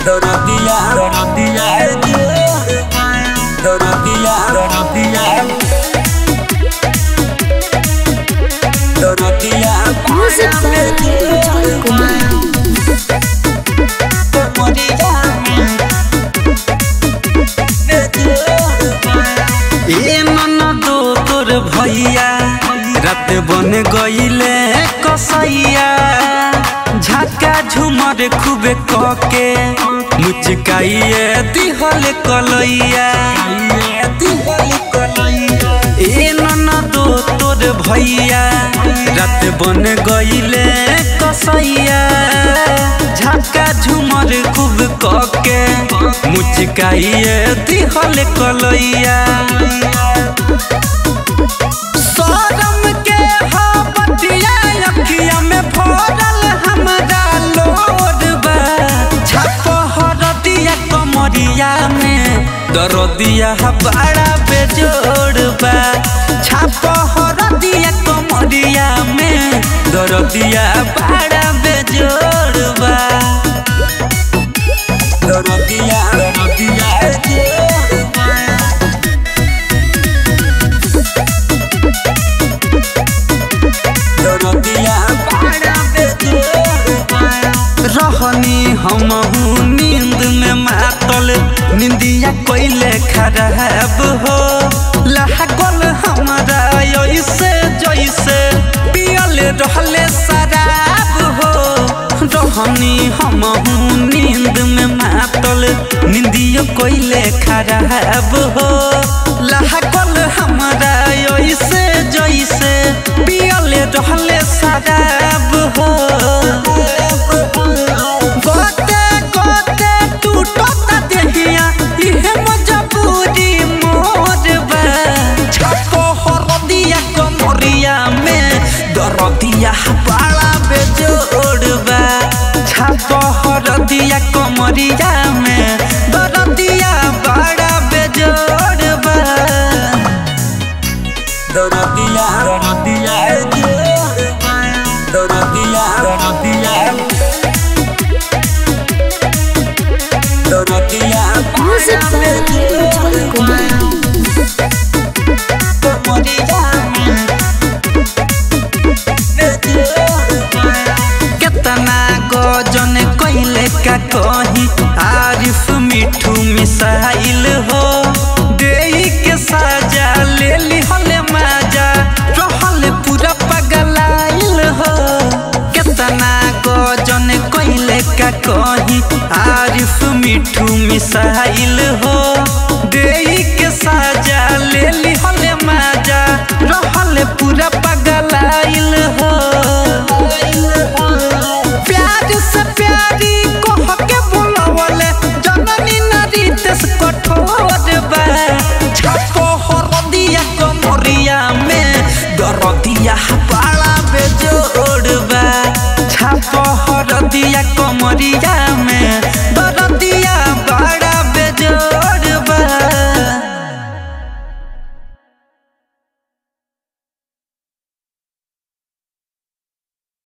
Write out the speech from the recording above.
Dorotia, Dorotia, Dorotia, Dorotia, Dorotia, Music by Ujjwal Kumar. ए ननदो तोर भैया रात बन गईले कसैया झाका झुमर खूबे कके मुचकाइए दिहल कलैया ए ननदो तोर भैया रात बन गईले कसैया झाका झुमर खूब कके मुचकाइए दिहल कलैया शरम के हा बटिया अखिया में भरल हमरा लोड बा छप हरदिया कमरिया में दरदिया बड़ा बेजोड़ बा छप हरदिया कमरिया में दरदिया बड़ा बेजोड़ बा दरदिया दरदिया जोड़ बा रहनी हमहू नींद में मातल निंदिया कोइले खराब हो लागल हमरा ऐसे जैसे पियल रहले शराब हो रहनी हमहू नींद में मातल निंदिया कोइले खराब हो लागल हमरा ऐसे जैसे पियल रहले शराब हो गोते गोते टूटता देहिया इहे मजबूरी मोर बा छको हरदिया कमरिया में दरदिया बड़ा बेजोड़ बा छको हरदिया कमरिया में दरदिया बड़ा बेजोड़ बा दरदिया दरदिया दरदिया दरदिया Dorotia, Music by Ujjwal Kumar. केतना गजन कैले का कही आरिफ मिठू मिसाइल हो देई के साजा ले लिहले माजा रहल पूरा पगलाइल हो केतना गजन कैले का कही आरिफ मिठू मिसाइल हो देई के साजा ले